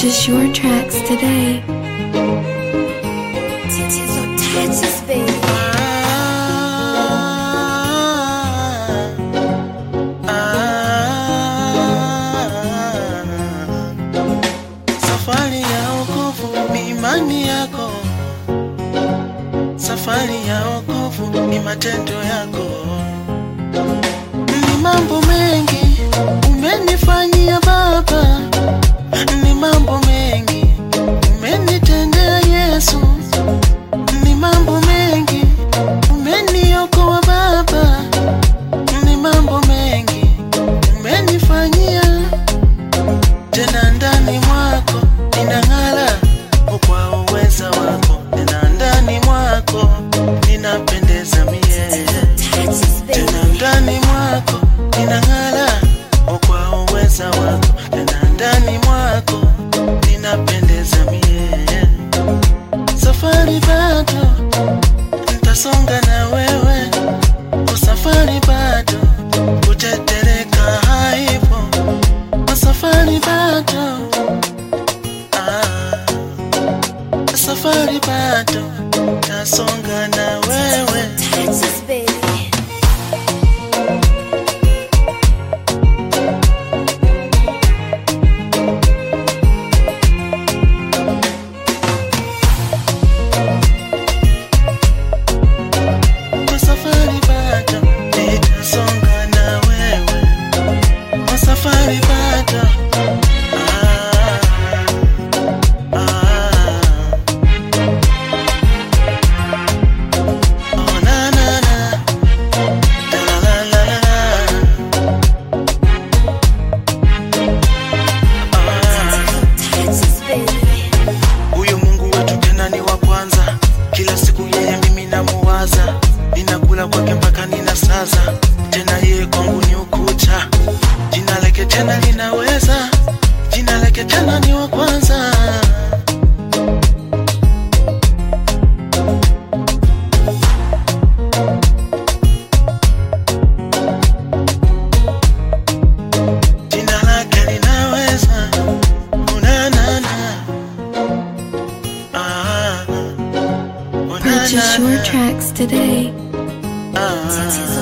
Purchase your tracks today. Titties on taxes, baby. Safari ya wokovu ni imani yako, safari ya wokovu ni matendo yako. Ni mambo mengi umenifanyia Baba, ni mambo mengi umenitendea Yesu, ni mambo mengi umeniokoa Baba, ni mambo mengi umenifanyia tena ndani mwako ninang'ala kwa uweza wako, tena ndani mwako ninapendeza mie, Taxes, baby. tena ndani mwako ninang'ala kwa uweza wako, tena ndani mwako ninapendeza mie. Safari bado nitasonga na wewe, usafari bado kutetereka haipo safari bado ah, safari bado tasonga na wewe Taxes, baby. safari bado nitasonga na wewe safari bado ah, ah. Oh, na, na, na. La, la, la, la, la. Ah. Taxes, baby. Huyu Mungu wetu tena ni wa kwanza, kila siku yeye mimi namuwaza, ninakula kwake mpaka ninasaza, tena yeye kwangu ni ukuta, jina lake tena linaweza, jina lake tena ni wa kwanza. Jina lake linaweza, unanana Ah, Purchase your unanana. tracks today. Ah. Titties